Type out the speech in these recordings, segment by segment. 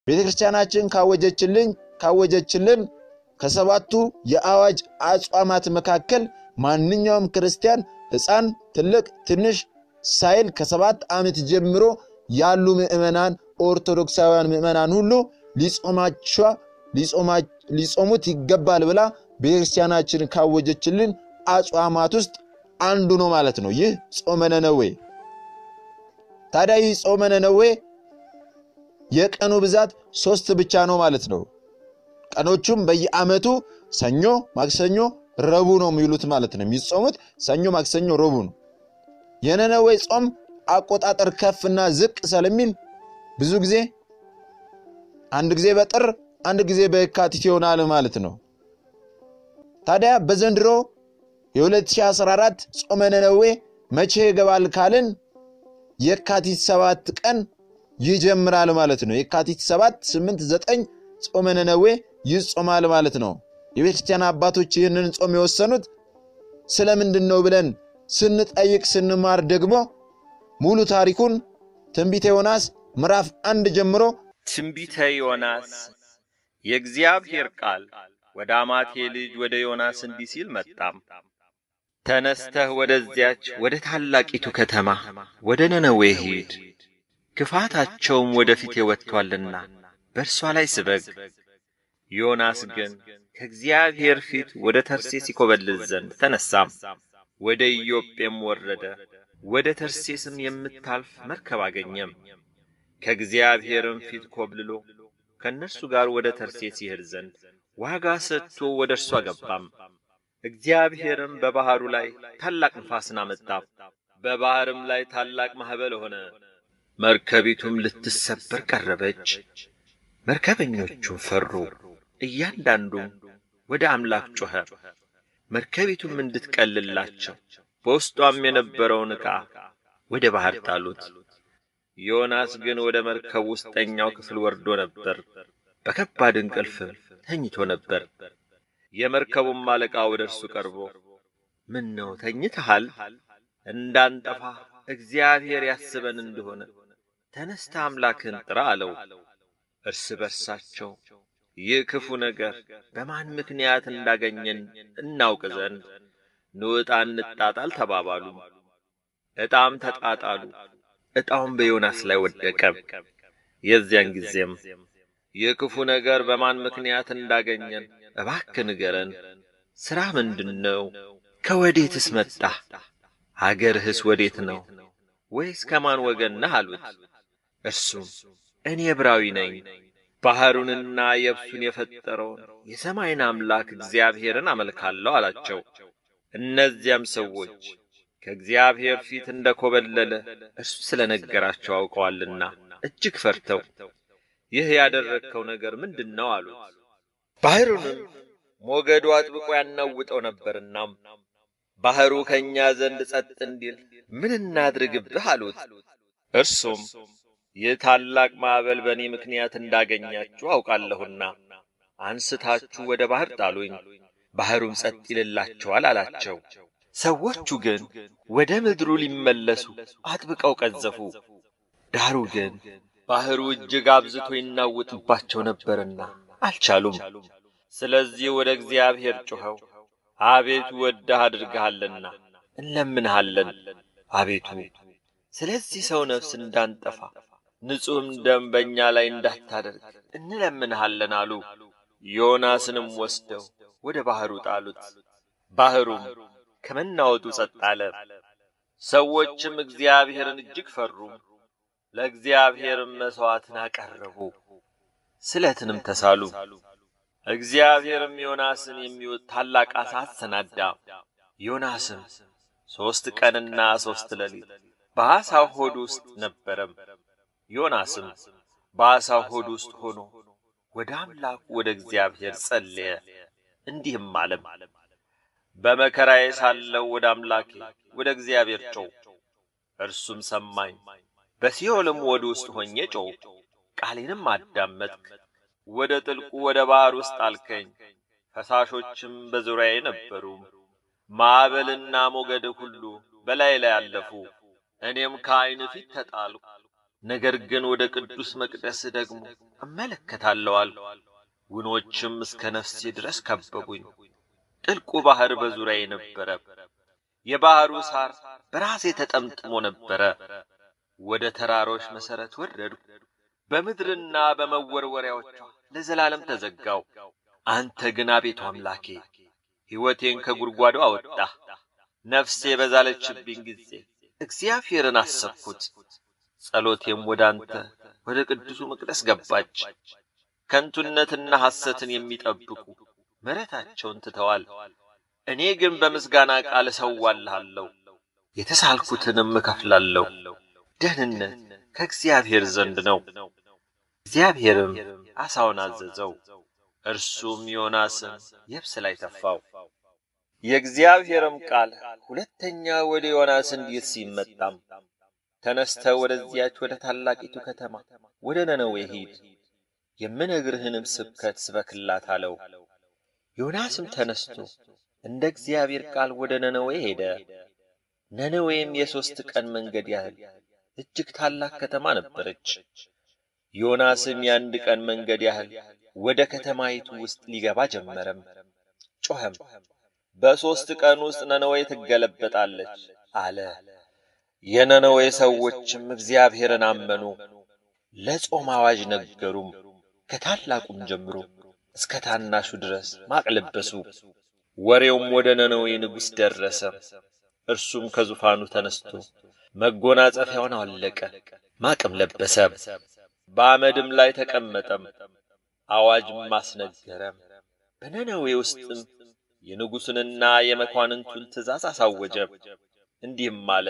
ቤተ ክርስቲያናችን ካወጀችልን ካወጀችልን ከሰባቱ የአዋጅ አጽዋማት መካከል ማንኛውም ክርስቲያን ሕፃን፣ ትልቅ፣ ትንሽ ሳይል ከሰባት ዓመት ጀምሮ ያሉ ምዕመናን ኦርቶዶክሳውያን ምዕመናን ሁሉ ሊጾማቸ ሊጾሙት ይገባል ብላ ቤተክርስቲያናችን ካወጀችልን አጽዋማት ውስጥ አንዱ ነው ማለት ነው። ይህ ጾመ ነነዌ። ታዲያ ይህ ጾመ ነነዌ የቀኑ ብዛት ሶስት ብቻ ነው ማለት ነው። ቀኖቹም በየዓመቱ ሰኞ፣ ማክሰኞ፣ ረቡዕ ነው የሚውሉት ማለት ነው። የሚጾሙት ሰኞ፣ ማክሰኞ፣ ረቡዕ ነው። የነነዌ ጾም አቆጣጠር ከፍና ዝቅ ስለሚል ብዙ ጊዜ አንድ ጊዜ በጥር አንድ ጊዜ በየካቲት ይሆናል ማለት ነው። ታዲያ በዘንድሮ የ2014 ጾመ ነነዌ መቼ ይገባል ካልን የካቲት ሰባት ቀን ይጀምራል ማለት ነው። የካቲት ሰባት ስምንት ዘጠኝ ጾመ ነነዌ ይጾማል ማለት ነው። የቤተ ክርስቲያን አባቶች ይህንን ጾም የወሰኑት ስለምንድን ነው ብለን ስንጠይቅ ስንማር ደግሞ ሙሉ ታሪኩን ትንቢተ ዮናስ ምዕራፍ አንድ ጀምሮ ትንቢተ ዮናስ የእግዚአብሔር ቃል ወደ አማቴ ልጅ ወደ ዮናስ እንዲህ ሲል መጣም። ተነስተህ ወደዚያች ወደ ታላቂቱ ከተማ ወደ ነነዌ ሂድ፣ ክፋታቸውም ወደ ፊቴ ወጥቶአልና በእርሷ ላይ ስበግ። ዮናስ ግን ከእግዚአብሔር ፊት ወደ ተርሴስ ይኮበልል ዘንድ ተነሳም፣ ወደ ኢዮጴም ወረደ። ወደ ተርሴስም የምታልፍ መርከብ አገኘም። ከእግዚአብሔርም ፊት ኮብልሎ ከእነርሱ ጋር ወደ ተርሴስ ይሄድ ዘንድ ዋጋ ሰጥቶ ወደ እርሷ ገባም። እግዚአብሔርም በባሕሩ ላይ ታላቅ ንፋስን አመጣ፣ በባሕርም ላይ ታላቅ ማዕበል ሆነ። መርከቢቱም ልትሰበር ቀረበች። መርከበኞቹም ፈሩ፣ እያንዳንዱም ወደ አምላክ ጮኸ። መርከቢቱም እንድትቀልላቸው በውስጧም የነበረውን ዕቃ ወደ ባሕር ጣሉት። ዮናስ ግን ወደ መርከብ ውስጠኛው ክፍል ወርዶ ነበር፣ በከባድ እንቅልፍም ተኝቶ ነበር። የመርከቡም አለቃ ወደ እርሱ ቀርቦ ምን ነው ተኝተሃል? እንዳንጠፋ እግዚአብሔር ያስበን እንደሆነ ተነስተ አምላክን ጥራ አለው። እርስ በርሳቸው ይህ ክፉ ነገር በማን ምክንያት እንዳገኘን እናውቅ ዘንድ ንዕጣ እንጣጣል ተባባሉ። ዕጣም ተጣጣሉ። ዕጣውም በዮናስ ላይ ወደቀ። የዚያን ጊዜም ይህ ክፉ ነገር በማን ምክንያት እንዳገኘን እባክህ ንገረን። ሥራ ምንድን ነው? ከወዴትስ መጣህ? አገርህስ ወዴት ነው? ወይስ ከማን ወገን ነህ አሉት። እርሱም እኔ ዕብራዊ ነኝ፣ ባሕሩንና የብሱን የፈጠረውን የሰማይን አምላክ እግዚአብሔርን አመልካለሁ አላቸው። እነዚያም ሰዎች ከእግዚአብሔር ፊት እንደ ኮበለለ እርሱ ስለ ነገራቸው አውቀዋልና እጅግ ፈርተው ይህ ያደረግከው ነገር ምንድን ነው አሉት። ባሕሩንም ሞገዱ አጥብቆ ያናውጠው ነበርና ባሕሩ ከእኛ ዘንድ ጸጥ እንዲል ምን እናድርግብህ አሉት። እርሱም ይህ ታላቅ ማዕበል በእኔ ምክንያት እንዳገኛችሁ አውቃለሁና አንስታችሁ ወደ ባሕር ጣሉኝ፣ ባሕሩም ጸጥ ይልላችኋል አላቸው። ሰዎቹ ግን ወደ ምድሩ ሊመለሱ አጥብቀው ቀዘፉ። ዳሩ ግን ባሕሩ እጅግ አብዝቶ ይናውጥባቸው ነበርና አልቻሉም። ስለዚህ ወደ እግዚአብሔር ጮኸው አቤቱ ወደህ አድርገሃልና እንለምንሃለን። አቤቱ ስለዚህ ሰው ነፍስ እንዳንጠፋ ንጹሕም ደም በእኛ ላይ እንዳታደርግ እንለምንሃለን አሉ። ዮናስንም ወስደው ወደ ባሕሩ ጣሉት። ባሕሩም ከመናወጡ ጸጥ አለ። ሰዎችም እግዚአብሔርን እጅግ ፈሩ። ለእግዚአብሔርም መሥዋዕትን አቀረቡ፣ ስለትንም ተሳሉ። እግዚአብሔርም ዮናስን የሚወጥ ታላቅ ዓሣ አሰናዳ። ዮናስም ሦስት ቀንና ሦስት ሌሊት በዓሣው ሆድ ውስጥ ነበረም። ዮናስም በዓሣው ሆድ ውስጥ ሆኖ ወደ አምላኩ ወደ እግዚአብሔር ጸለየ፣ እንዲህም አለም በመከራዬ ሳለሁ ወደ አምላኬ ወደ እግዚአብሔር ጮው፣ እርሱም ሰማኝ። በሲኦልም ወደ ውስጥ ሆኜ ጮው፣ ቃሌንም አዳመጥክ። ወደ ጥልቁ ወደ ባሕር ውስጥ አልከኝ፣ ፈሳሾችም በዙሪያዬ ነበሩ። ማዕበልና ሞገድ ሁሉ በላይ ላይ አለፉ። እኔም ከዐይን ፊት ተጣልኩ፣ ነገር ግን ወደ ቅዱስ መቅደስ ደግሞ እመለከታለሁ አልኩ። ውኖችም እስከ ነፍሴ ድረስ ከበቡኝ። ጥልቁ ባሕር በዙሪያዬ ነበረ። የባሕሩ ሳር በራሴ ተጠምጥሞ ነበረ። ወደ ተራሮች መሠረት ወረድኩ። በምድርና በመወርወሪያዎቿ ለዘላለም ተዘጋው። አንተ ግን አቤቱ አምላኬ ሕይወቴን ከጉድጓዱ አወጣህ። ነፍሴ በዛለችብኝ ጊዜ እግዚአብሔርን አሰብኩት። ጸሎቴም ወደ አንተ ወደ ቅዱሱ መቅደስ ገባች። ከንቱነትና ሐሰትን የሚጠብቁ ምሕረታቸውን ትተዋል። እኔ ግን በምስጋና ቃል እሰዋልሃለሁ፣ የተሳልኩትንም እከፍላለሁ። ደህንነት ከእግዚአብሔር ዘንድ ነው። እግዚአብሔርም ዓሣውን አዘዘው፣ እርሱም ዮናስን የብስ ላይ ተፋው። የእግዚአብሔርም ቃል ሁለተኛ ወደ ዮናስ እንዲህ ሲል መጣም፣ ተነስተህ ወደዚያች ወደ ታላቂቱ ከተማ ወደ ነነዌ ሂድ፣ የምነግርህንም ስብከት ስበክላት አለው። ዮናስም ተነስቶ እንደ እግዚአብሔር ቃል ወደ ነነዌ ሄደ። ነነዌም የሦስት ቀን መንገድ ያህል እጅግ ታላቅ ከተማ ነበረች። ዮናስም የአንድ ቀን መንገድ ያህል ወደ ከተማይቱ ውስጥ ሊገባ ጀመረም። ጮኸም፣ በሦስት ቀን ውስጥ ነነዌ ትገለበጣለች አለ። የነነዌ ሰዎችም እግዚአብሔርን አመኑ፣ ለጾም አዋጅ ነገሩም። ከታላቁም ጀምሮ እስከ ታናሹ ድረስ ማቅ ለበሱ። ወሬውም ወደ ነነዌ ንጉሥ ደረሰ። እርሱም ከዙፋኑ ተነስቶ መጎናጸፊያውን አወለቀ፣ ማቅም ለበሰ፣ በአመድም ላይ ተቀመጠም። አዋጅም አስነገረም። በነነዌ ውስጥም የንጉሡንና የመኳንንቱን ትእዛዝ አሳወጀ። እንዲህም አለ፣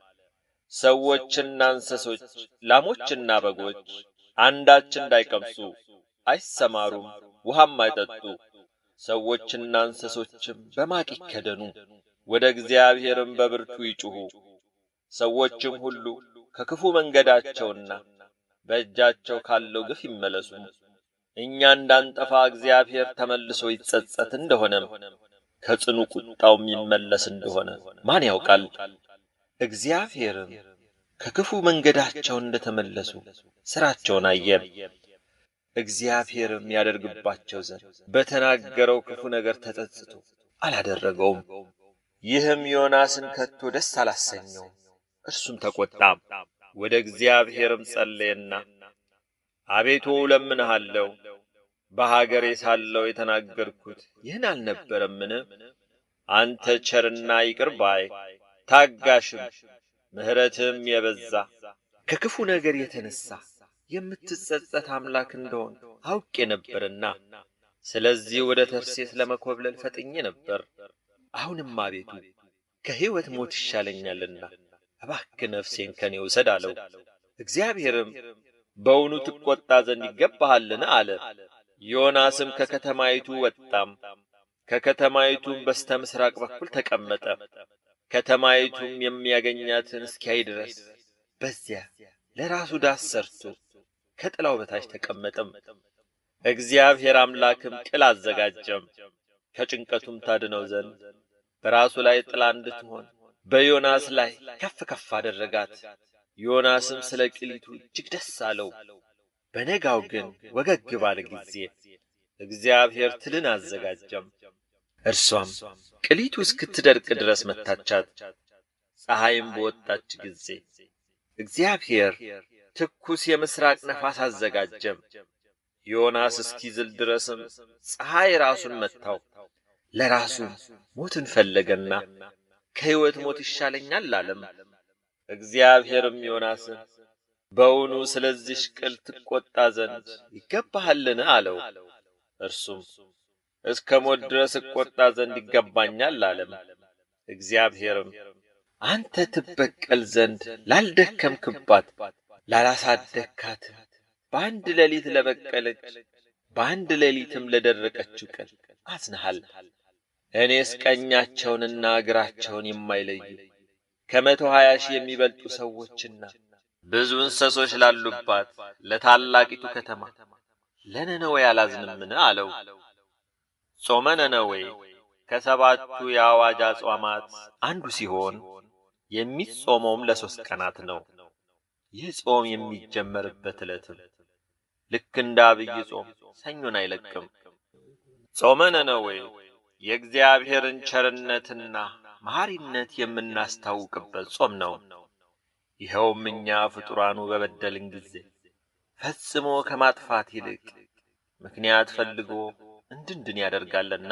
ሰዎችና እንስሶች፣ ላሞችና በጎች አንዳች እንዳይቀምሱ አይሰማሩም፣ ውሃም አይጠጡ። ሰዎችና እንስሶችም በማቅ ይከደኑ፣ ወደ እግዚአብሔርም በብርቱ ይጩኹ። ሰዎችም ሁሉ ከክፉ መንገዳቸውና በእጃቸው ካለው ግፍ ይመለሱ። እኛ እንዳንጠፋ እግዚአብሔር ተመልሶ ይጸጸት እንደሆነም ከጽኑ ቁጣው የሚመለስ እንደሆነ ማን ያውቃል? እግዚአብሔርም ከክፉ መንገዳቸው እንደተመለሱ ሥራቸውን አየን። እግዚአብሔርም ያደርግባቸው ዘንድ በተናገረው ክፉ ነገር ተጸጽቶ አላደረገውም። ይህም ዮናስን ከቶ ደስ አላሰኘውም። እርሱም ተቈጣም። ወደ እግዚአብሔርም ጸለየና አቤቱ እለምንሃለሁ፣ በሀገሬ ሳለሁ የተናገርኩት ይህን አልነበረምን? አንተ ቸርና ይቅር ባይ ታጋሽም ምሕረትም የበዛ ከክፉ ነገር የተነሣ የምትጸጸት አምላክ እንደሆን አውቄ ነበርና ስለዚህ ወደ ተርሴስ ለመኰብለል ፈጥኜ ነበር። አሁንም አቤቱ ከሕይወት ሞት ይሻለኛልና እባክህ ነፍሴን ከኔ ውሰድ አለው። እግዚአብሔርም በውኑ ትቈጣ ዘንድ ይገባሃልን? አለ። ዮናስም ከከተማይቱ ወጣም፣ ከከተማይቱም በስተ ምሥራቅ በኩል ተቀመጠ። ከተማይቱም የሚያገኛትን እስኪያይ ድረስ በዚያ ለራሱ ዳስ ሰርቶ ከጥላው በታች ተቀመጠም። እግዚአብሔር አምላክም ቅል አዘጋጀም፣ ከጭንቀቱም ታድነው ዘንድ በራሱ ላይ ጥላ እንድትሆን በዮናስ ላይ ከፍ ከፍ አደረጋት። ዮናስም ስለ ቅሊቱ እጅግ ደስ አለው። በነጋው ግን ወገግ ባለ ጊዜ እግዚአብሔር ትልን አዘጋጀም። እርሷም ቅሊቱ እስክትደርቅ ድረስ መታቻት። ፀሐይም በወጣች ጊዜ እግዚአብሔር ትኩስ የምሥራቅ ነፋስ አዘጋጀም። ዮናስ እስኪዝል ድረስም ፀሐይ ራሱን መታው። ለራሱም ሞትን ፈለገና ከሕይወት ሞት ይሻለኛል አለም። እግዚአብሔርም ዮናስን በውኑ ስለዚህ ቅል ትቈጣ ዘንድ ይገባሃልን? አለው። እርሱም እስከ ሞት ድረስ እቈጣ ዘንድ ይገባኛል አለም። እግዚአብሔርም አንተ ትበቀል ዘንድ ላልደከምክባት ላላሳደግካት በአንድ ሌሊት ለበቀለች በአንድ ሌሊትም ለደረቀችው ቅል አዝነሃል። እኔስ ቀኛቸውንና እግራቸውን የማይለዩ ከመቶ ሀያ ሺህ የሚበልጡ ሰዎችና ብዙ እንስሶች ላሉባት ለታላቂቱ ከተማ ለነነዌ አላዝንምን? አለው። ጾመ ነነዌ ከሰባቱ የአዋጅ አጽዋማት አንዱ ሲሆን የሚጾመውም ለሦስት ቀናት ነው። ይህ ጾም የሚጀመርበት ዕለትም ልክ እንደ አብይ ጾም ሰኞን አይለቅም። ጾመ ነነዌ የእግዚአብሔርን ቸርነትና መሐሪነት የምናስታውቅበት ጾም ነው። ይኸውም እኛ ፍጡራኑ በበደልን ጊዜ ፈጽሞ ከማጥፋት ይልቅ ምክንያት ፈልጎ እንድንድን ያደርጋልና።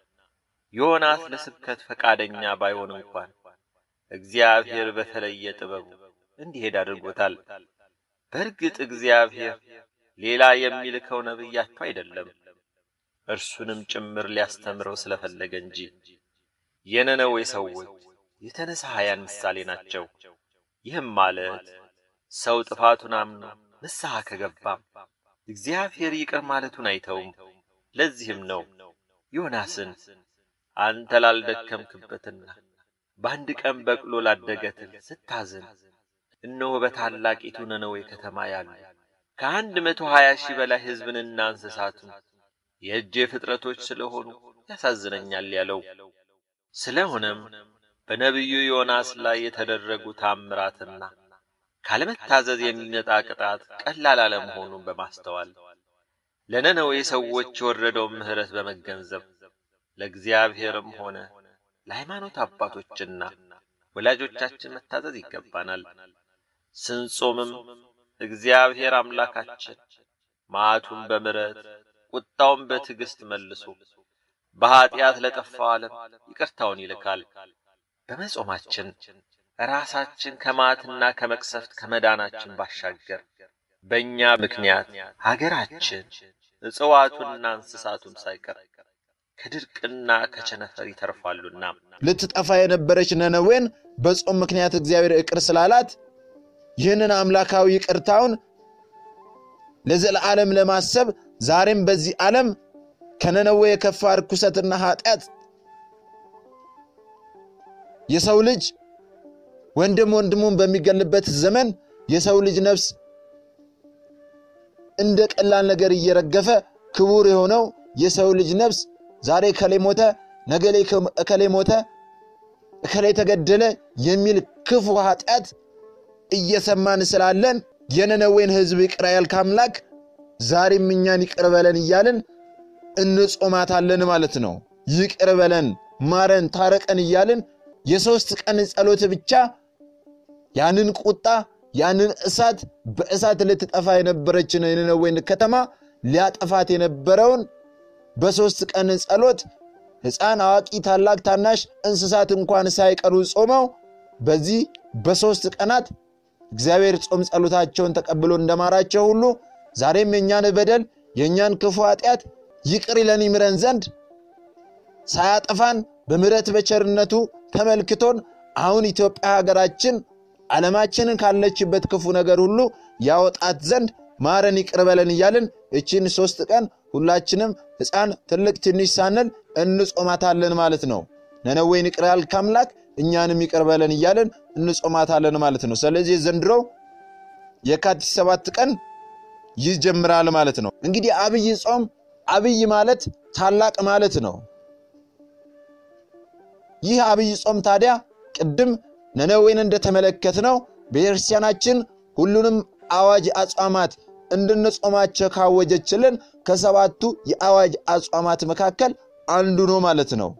ዮናስ ለስብከት ፈቃደኛ ባይሆን እንኳን እግዚአብሔር በተለየ ጥበቡ እንዲሄድ አድርጎታል። በእርግጥ እግዚአብሔር ሌላ የሚልከው ነቢያቸው አይደለም፣ እርሱንም ጭምር ሊያስተምረው ስለፈለገ እንጂ። የነነዌ ሰዎች የተነሳሃያን ምሳሌ ናቸው። ይህም ማለት ሰው ጥፋቱን አምኖ ንስሐ ከገባም እግዚአብሔር ይቅር ማለቱን አይተውም። ለዚህም ነው ዮናስን አንተ ላልደከምክበትና በአንድ ቀን በቅሎ ላደገትል ስታዝን እነሆ በታላቂቱ ነነዌ ከተማ ያሉ ከአንድ መቶ ሀያ ሺህ በላይ ሕዝብንና እንስሳቱን የእጄ ፍጥረቶች ስለሆኑ ያሳዝነኛል ያለው። ስለሆነም በነቢዩ ዮናስ ላይ የተደረጉ ታምራትና ካለመታዘዝ የሚመጣ ቅጣት ቀላል አለመሆኑን በማስተዋል ለነነዌ ሰዎች የወረደውን ምሕረት በመገንዘብ ለእግዚአብሔርም ሆነ ለሃይማኖት አባቶችና ወላጆቻችን መታዘዝ ይገባናል። ስንጾምም እግዚአብሔር አምላካችን መዓቱን በምሕረት ቁጣውን በትዕግሥት መልሶ በኀጢአት ለጠፋው ዓለም ይቅርታውን ይልካል። በመጾማችን ራሳችን ከመዓትና ከመቅሰፍት ከመዳናችን ባሻገር በእኛ ምክንያት ሀገራችን እጽዋቱና እንስሳቱም ሳይቀር ከድርቅና ከቸነፈር ይተርፋሉና ልትጠፋ የነበረች ነነዌን በጾም ምክንያት እግዚአብሔር ይቅር ስላላት ይህንን አምላካዊ ይቅርታውን ለዘለዓለም ለማሰብ ዛሬም በዚህ ዓለም ከነነዌ የከፋ ርኩሰትና ኃጢአት የሰው ልጅ ወንድም ወንድሙን በሚገልበት ዘመን የሰው ልጅ ነፍስ እንደ ቀላል ነገር እየረገፈ ክቡር የሆነው የሰው ልጅ ነፍስ ዛሬ እከሌ ሞተ፣ ነገ እከሌ ሞተ፣ እከሌ ተገደለ የሚል ክፉ ኃጢአት እየሰማን ስላለን የነነዌን ሕዝብ ይቅር ያልክ አምላክ ዛሬም እኛን ይቅር በለን እያልን እንጾማታለን ማለት ነው። ይቅር በለን፣ ማረን፣ ታረቀን እያልን የሦስት ቀን ጸሎት ብቻ ያንን ቁጣ ያንን እሳት በእሳት ልትጠፋ የነበረችን የነነዌን ከተማ ሊያጠፋት የነበረውን በሦስት ቀን ጸሎት ሕፃን፣ አዋቂ፣ ታላቅ፣ ታናሽ እንስሳት እንኳን ሳይቀሩ ጾመው በዚህ በሦስት ቀናት እግዚአብሔር ጾም ጸሎታቸውን ተቀብሎ እንደማራቸው ሁሉ ዛሬም የእኛን በደል የእኛን ክፉ ኃጢአት ይቅር ይለን ይምረን ዘንድ ሳያጠፋን በምሕረት በቸርነቱ ተመልክቶን አሁን ኢትዮጵያ ሀገራችን ዓለማችንን ካለችበት ክፉ ነገር ሁሉ ያወጣት ዘንድ ማረን ይቅር በለን እያልን እቺን ሦስት ቀን ሁላችንም ሕፃን ትልቅ ትንሽ ሳንል እንጾማታለን ማለት ነው። ነነዌን ይቅር ያልክ አምላክ እኛንም ይቅር በለን እያልን እንጾማታለን ማለት ነው። ስለዚህ ዘንድሮ የካቲት ሰባት ቀን ይጀምራል ማለት ነው። እንግዲህ አብይ ጾም አብይ ማለት ታላቅ ማለት ነው። ይህ አብይ ጾም ታዲያ ቅድም ነነዌን እንደተመለከትነው ቤተክርስቲያናችን ሁሉንም አዋጅ አጽዋማት እንድንጾማቸው ካወጀችልን ከሰባቱ የአዋጅ አጽዋማት መካከል አንዱ ነው ማለት ነው።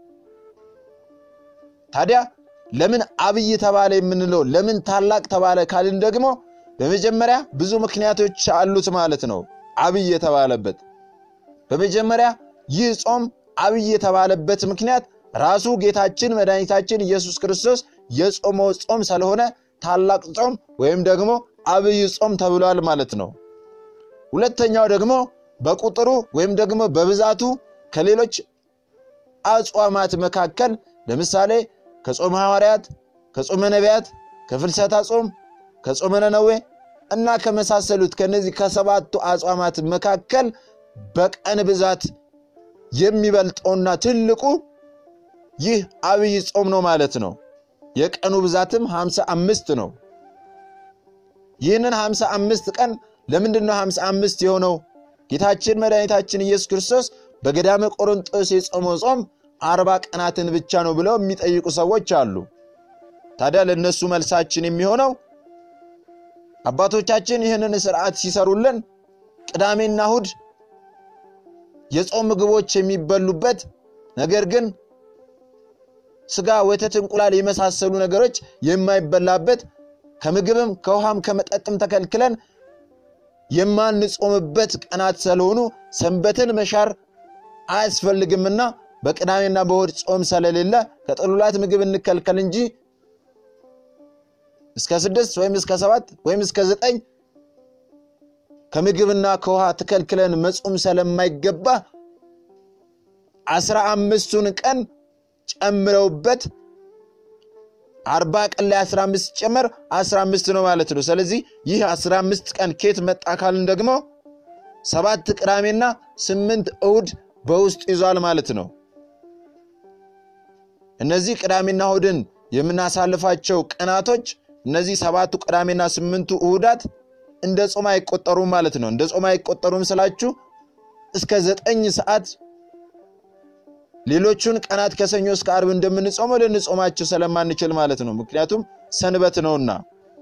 ታዲያ ለምን አብይ ተባለ የምንለው ለምን ታላቅ ተባለ ካልን ደግሞ በመጀመሪያ ብዙ ምክንያቶች አሉት ማለት ነው። አብይ የተባለበት በመጀመሪያ ይህ ጾም አብይ የተባለበት ምክንያት ራሱ ጌታችን መድኃኒታችን ኢየሱስ ክርስቶስ የጾመው ጾም ስለሆነ ታላቅ ጾም ወይም ደግሞ አብይ ጾም ተብሏል ማለት ነው። ሁለተኛው ደግሞ በቁጥሩ ወይም ደግሞ በብዛቱ ከሌሎች አጽዋማት መካከል ለምሳሌ ከጾመ ሐዋርያት፣ ከጾመ ነቢያት፣ ከፍልሰታ ጾም፣ ከጾመ ነነዌ እና ከመሳሰሉት ከነዚህ ከሰባቱ አጽዋማት መካከል በቀን ብዛት የሚበልጠውና ትልቁ ይህ አብይ ጾም ነው ማለት ነው። የቀኑ ብዛትም ሃምሳ አምስት ነው። ይህንን ሃምሳ አምስት ቀን ለምንድን ነው ሃምሳ አምስት የሆነው? ጌታችን መድኃኒታችን ኢየሱስ ክርስቶስ በገዳመ ቆሮንጦስ የጾመው ጾም አርባ ቀናትን ብቻ ነው ብለው የሚጠይቁ ሰዎች አሉ። ታዲያ ለእነሱ መልሳችን የሚሆነው አባቶቻችን ይህንን ስርዓት ሲሰሩልን ቅዳሜና እሁድ የጾም ምግቦች የሚበሉበት ነገር ግን ስጋ፣ ወተት፣ እንቁላል የመሳሰሉ ነገሮች የማይበላበት ከምግብም ከውሃም ከመጠጥም ተከልክለን የማንጾምበት ቀናት ስለሆኑ ሰንበትን መሻር አያስፈልግምና በቅዳሜና በእሁድ ጾም ስለሌለ ከጥሉላት ምግብ እንከልከል እንጂ እስከ ስድስት ወይም እስከ ሰባት ወይም እስከ ዘጠኝ ከምግብና ከውሃ ተከልክለን መጾም ስለማይገባ አስራ አምስቱን ቀን ጨምረውበት አርባ ቀን ላይ አስራ አምስት ጨመር አስራ አምስት ነው ማለት ነው። ስለዚህ ይህ አስራ አምስት ቀን ኬት መጣ ካልን ደግሞ ሰባት ቅዳሜና ስምንት እሁድ በውስጡ ይዟል ማለት ነው። እነዚህ ቅዳሜና እሁድን የምናሳልፋቸው ቀናቶች እነዚህ ሰባቱ ቅዳሜና ስምንቱ እሁዳት እንደ ጾም አይቆጠሩም ማለት ነው። እንደ ጾም አይቆጠሩም ስላችሁ እስከ ዘጠኝ ሰዓት ሌሎቹን ቀናት ከሰኞ እስከ አርብ እንደምንጾመው ልንጾማቸው ስለማንችል ማለት ነው። ምክንያቱም ሰንበት ነውና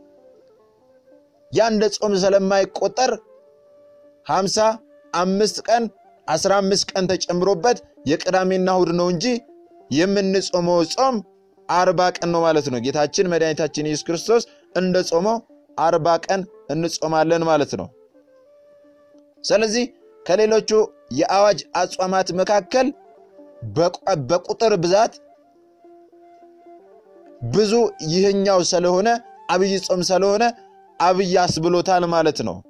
ያ እንደ ጾም ስለማይቆጠር ሀምሳ አምስት ቀን አስራ አምስት ቀን ተጨምሮበት የቅዳሜና እሁድ ነው እንጂ የምንጾመው ጾም አርባ ቀን ነው ማለት ነው። ጌታችን መድኃኒታችን ኢየሱስ ክርስቶስ እንደ ጾመው አርባ ቀን እንጾማለን ማለት ነው። ስለዚህ ከሌሎቹ የአዋጅ አጽዋማት መካከል በቁጥር ብዛት ብዙ ይህኛው ስለሆነ አብይ ጾም ስለሆነ አብይ አስብሎታል ማለት ነው።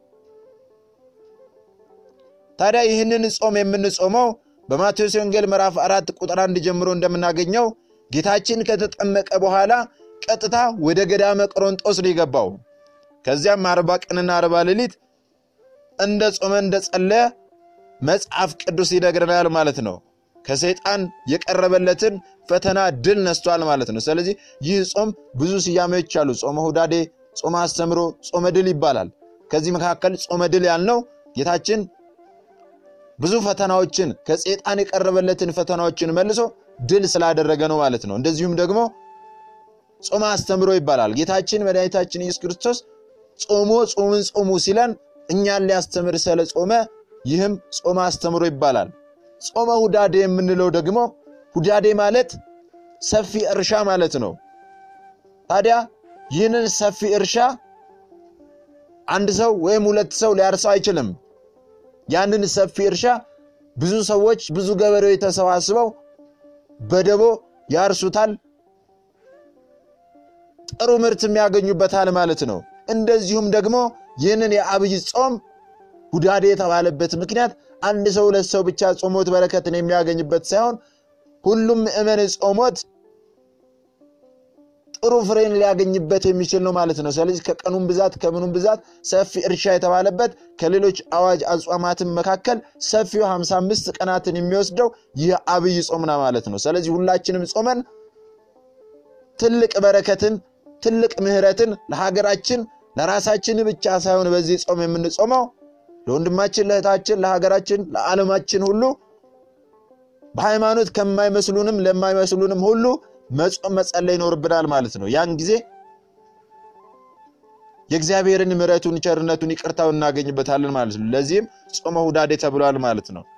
ታዲያ ይህንን ጾም የምንጾመው በማቴዎስ ወንጌል ምዕራፍ አራት ቁጥር አንድ ጀምሮ እንደምናገኘው ጌታችን ከተጠመቀ በኋላ ቀጥታ ወደ ገዳመ ቆሮንጦስ ነው የገባው። ከዚያም አርባ ቀንና አርባ ሌሊት እንደ ጾመ እንደ ጸለየ መጽሐፍ ቅዱስ ይነግረናል ማለት ነው። ከሰይጣን የቀረበለትን ፈተና ድል ነስቷል ማለት ነው። ስለዚህ ይህ ጾም ብዙ ስያሜዎች አሉ። ጾመ ሁዳዴ፣ ጾመ አስተምሮ፣ ጾመ ድል ይባላል። ከዚህ መካከል ጾመ ድል ያልነው ጌታችን ብዙ ፈተናዎችን ከሰይጣን የቀረበለትን ፈተናዎችን መልሶ ድል ስላደረገ ነው ማለት ነው። እንደዚሁም ደግሞ ጾመ አስተምሮ ይባላል። ጌታችን መድኃኒታችን ኢየሱስ ክርስቶስ ጾሞ ጾምን ጾሙ ሲለን እኛን ሊያስተምር ስለ ጾመ ይህም ጾመ አስተምሮ ይባላል። ጾመ ሁዳዴ የምንለው ደግሞ ሁዳዴ ማለት ሰፊ እርሻ ማለት ነው። ታዲያ ይህንን ሰፊ እርሻ አንድ ሰው ወይም ሁለት ሰው ሊያርሰው አይችልም። ያንን ሰፊ እርሻ ብዙ ሰዎች ብዙ ገበሬዎች ተሰባስበው በደቦ ያርሱታል፣ ጥሩ ምርትም ያገኙበታል ማለት ነው። እንደዚሁም ደግሞ ይህንን የአብይ ጾም ሁዳዴ የተባለበት ምክንያት አንድ ሰው ሁለት ሰው ብቻ ጾሞት በረከትን የሚያገኝበት ሳይሆን ሁሉም ምእመን ጾሞት ጥሩ ፍሬን ሊያገኝበት የሚችል ነው ማለት ነው። ስለዚህ ከቀኑም ብዛት ከምኑም ብዛት ሰፊ እርሻ የተባለበት ከሌሎች አዋጅ አጽዋማትን መካከል ሰፊው 55 ቀናትን የሚወስደው ይህ አብይ ጾም ነው ማለት ነው። ስለዚህ ሁላችንም ጾመን ትልቅ በረከትን ትልቅ ምሕረትን ለሀገራችን ለራሳችን ብቻ ሳይሆን በዚህ ጾም የምንጾመው ለወንድማችን፣ ለእህታችን፣ ለሀገራችን፣ ለዓለማችን ሁሉ በሃይማኖት ከማይመስሉንም ለማይመስሉንም ሁሉ መጾም መጸለይ ይኖርብናል ማለት ነው። ያን ጊዜ የእግዚአብሔርን ምሕረቱን፣ ቸርነቱን፣ ይቅርታውን እናገኝበታለን ማለት ነው። ለዚህም ጾመ ሁዳዴ ተብሏል ማለት ነው።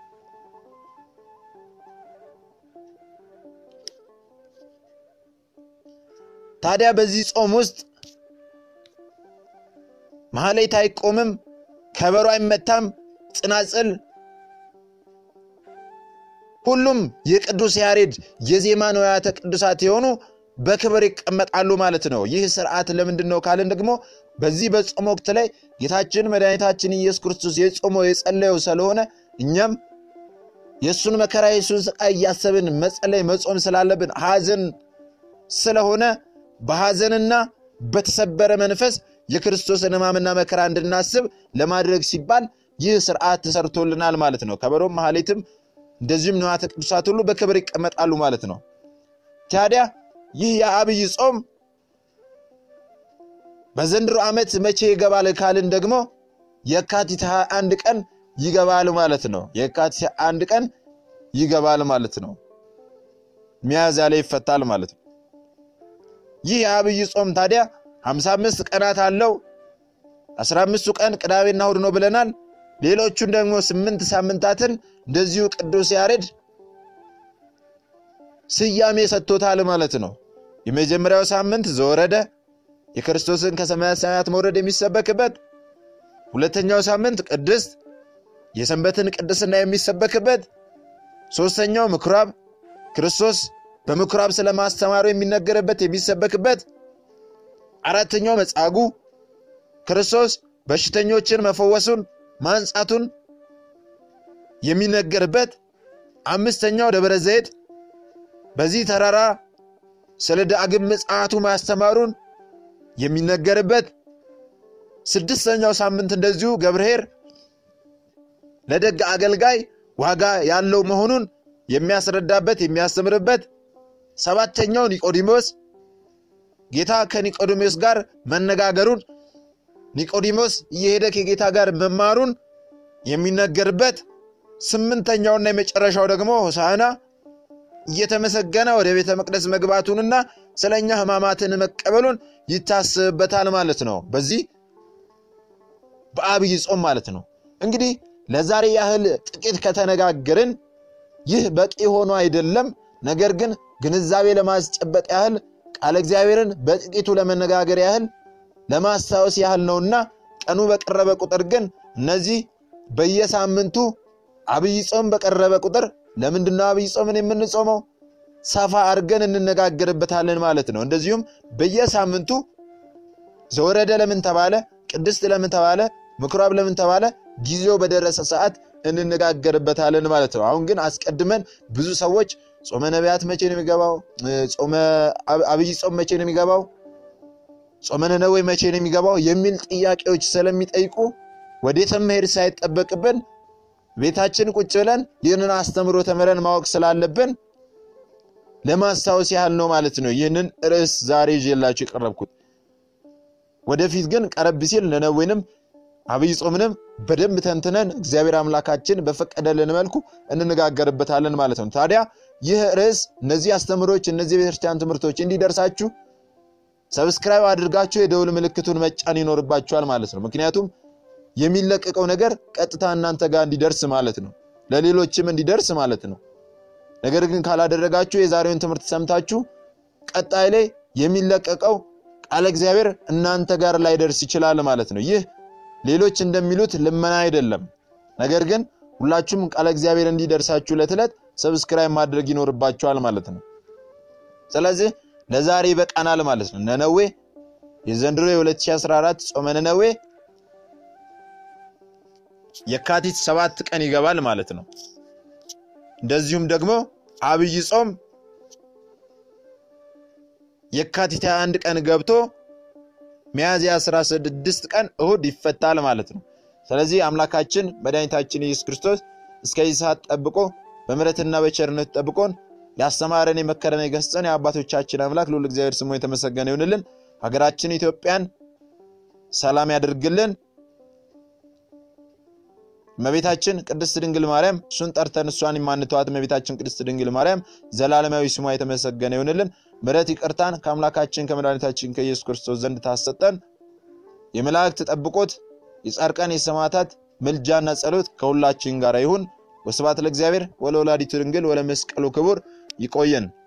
ታዲያ በዚህ ጾም ውስጥ ማህሌት አይቆምም፣ ከበሮ አይመታም፣ ጽናጽል ሁሉም የቅዱስ ያሬድ የዜማ ንዋያተ ቅዱሳት የሆኑ በክብር ይቀመጣሉ ማለት ነው። ይህ ስርዓት ለምንድን ነው ካልን ደግሞ በዚህ በጾም ወቅት ላይ ጌታችን መድኃኒታችን ኢየሱስ ክርስቶስ የጾመው የጸለየው ስለሆነ እኛም የእሱን መከራ የእሱን ስቃይ እያሰብን መጸለይ መጾም ስላለብን ሐዘን ስለሆነ በሐዘንና በተሰበረ መንፈስ የክርስቶስን ሕማምና መከራ እንድናስብ ለማድረግ ሲባል ይህ ስርዓት ተሰርቶልናል ማለት ነው። ከበሮም ማህሌትም እንደዚሁም ንዋያተ ቅዱሳት ሁሉ በክብር ይቀመጣሉ ማለት ነው። ታዲያ ይህ የአብይ ጾም በዘንድሮ ዓመት መቼ ይገባል ካልን ደግሞ የካቲት 21 ቀን ይገባል ማለት ነው። የካቲት 21 ቀን ይገባል ማለት ነው። ሚያዝያ ላይ ይፈታል ማለት ነው። ይህ የአብይ ጾም ታዲያ 55 ቀናት አለው። አስራ አምስቱ ቀን ቅዳሜና እሁድ ነው ብለናል። ሌሎቹን ደግሞ ስምንት ሳምንታትን እንደዚሁ ቅዱስ ያሬድ ስያሜ ሰጥቶታል ማለት ነው። የመጀመሪያው ሳምንት ዘወረደ የክርስቶስን ከሰማያት ሰማያት መውረድ የሚሰበክበት፣ ሁለተኛው ሳምንት ቅድስት የሰንበትን ቅድስና የሚሰበክበት፣ ሦስተኛው ምኩራብ ክርስቶስ በምኩራብ ስለማስተማሩ የሚነገርበት የሚሰበክበት፣ አራተኛው መጻጉዕ ክርስቶስ በሽተኞችን መፈወሱን ማንጻቱን የሚነገርበት፣ አምስተኛው ደብረ ዘይት በዚህ ተራራ ስለ ዳግም ምጽአቱ ማስተማሩን የሚነገርበት፣ ስድስተኛው ሳምንት እንደዚሁ ገብርኄር ለደግ አገልጋይ ዋጋ ያለው መሆኑን የሚያስረዳበት የሚያስተምርበት፣ ሰባተኛው ኒቆዲሞስ ጌታ ከኒቆዲሞስ ጋር መነጋገሩን ኒቆዲሞስ እየሄደ ከጌታ ጋር መማሩን የሚነገርበት፣ ስምንተኛውና የመጨረሻው ደግሞ ሆሳዕና እየተመሰገነ ወደ ቤተ መቅደስ መግባቱንና ስለ እኛ ሕማማትን መቀበሉን ይታስብበታል ማለት ነው። በዚህ በአብይ ጾም ማለት ነው። እንግዲህ ለዛሬ ያህል ጥቂት ከተነጋገርን ይህ በቂ ሆኖ አይደለም። ነገር ግን ግንዛቤ ለማስጨበጥ ያህል ቃለ እግዚአብሔርን በጥቂቱ ለመነጋገር ያህል ለማስታወስ ያህል ነውና ቀኑ በቀረበ ቁጥር ግን እነዚህ በየሳምንቱ አብይ ጾም በቀረበ ቁጥር ለምንድነው አብይ ጾምን የምንጾመው? ሰፋ አድርገን እንነጋገርበታለን ማለት ነው። እንደዚሁም በየሳምንቱ ዘወረደ ለምን ተባለ፣ ቅድስት ለምን ተባለ፣ ምኩራብ ለምን ተባለ፣ ጊዜው በደረሰ ሰዓት እንነጋገርበታለን ማለት ነው። አሁን ግን አስቀድመን ብዙ ሰዎች ጾመ ነቢያት መቼ ነው የሚገባው? ጾመ አብይ ጾም መቼ ነው የሚገባው? ጾመ ነነዌ መቼ ነው የሚገባው? የሚል ጥያቄዎች ስለሚጠይቁ ወዴትም መሄድ ሳይጠበቅብን ቤታችን ቁጭ ብለን ይህንን አስተምሮ ተምረን ማወቅ ስላለብን ለማስታወስ ያህል ነው ማለት ነው። ይህንን ርዕስ ዛሬ ይዤላችሁ የቀረብኩት። ወደፊት ግን ቀረብ ሲል ነነዌንም አብይ ጾምንም በደንብ ተንትነን እግዚአብሔር አምላካችን በፈቀደልን መልኩ እንነጋገርበታለን ማለት ነው። ታዲያ ይህ ርዕስ እነዚህ አስተምሮች፣ እነዚህ የቤተክርስቲያን ትምህርቶች እንዲደርሳችሁ ሰብስክራይብ አድርጋችሁ የደውል ምልክቱን መጫን ይኖርባችኋል ማለት ነው። ምክንያቱም የሚለቀቀው ነገር ቀጥታ እናንተ ጋር እንዲደርስ ማለት ነው፣ ለሌሎችም እንዲደርስ ማለት ነው። ነገር ግን ካላደረጋችሁ የዛሬውን ትምህርት ሰምታችሁ ቀጣይ ላይ የሚለቀቀው ቃለ እግዚአብሔር እናንተ ጋር ላይደርስ ይችላል ማለት ነው። ይህ ሌሎች እንደሚሉት ልመና አይደለም። ነገር ግን ሁላችሁም ቃለ እግዚአብሔር እንዲደርሳችሁ ዕለት ዕለት ሰብስክራይብ ማድረግ ይኖርባችኋል ማለት ነው። ስለዚህ ለዛሬ ይበቃናል ማለት ነው። ነነዌ የዘንድሮ የ2014 ጾመ ነነዌ የካቲት ሰባት ቀን ይገባል ማለት ነው። እንደዚሁም ደግሞ አብይ ጾም የካቲት 21 ቀን ገብቶ ሚያዝያ 16 ቀን እሁድ ይፈታል ማለት ነው። ስለዚህ አምላካችን መድኃኒታችን ኢየሱስ ክርስቶስ እስከዚህ ሰዓት ጠብቆ በምሕረትና በቸርነት ጠብቆን ያስተማረን የመከረን የገሰጸን የአባቶቻችን አምላክ ልዑል እግዚአብሔር ስሙ የተመሰገነ ይሁንልን። ሀገራችን ኢትዮጵያን ሰላም ያድርግልን። እመቤታችን ቅድስት ድንግል ማርያም እሱን ጠርተን እሷን የማንተዋት እመቤታችን ቅድስት ድንግል ማርያም ዘላለማዊ ስሟ የተመሰገነ ይሁንልን። ምሕረት ይቅርታን ከአምላካችን ከመድኃኒታችን ከኢየሱስ ክርስቶስ ዘንድ ታሰጠን። የመላእክት ጠብቆት የጻድቃን የሰማዕታት ምልጃና ጸሎት ከሁላችን ጋር ይሁን። ወስብሐት ለእግዚአብሔር ወለወላዲቱ ድንግል ወለመስቀሉ ክቡር። ይቆየን።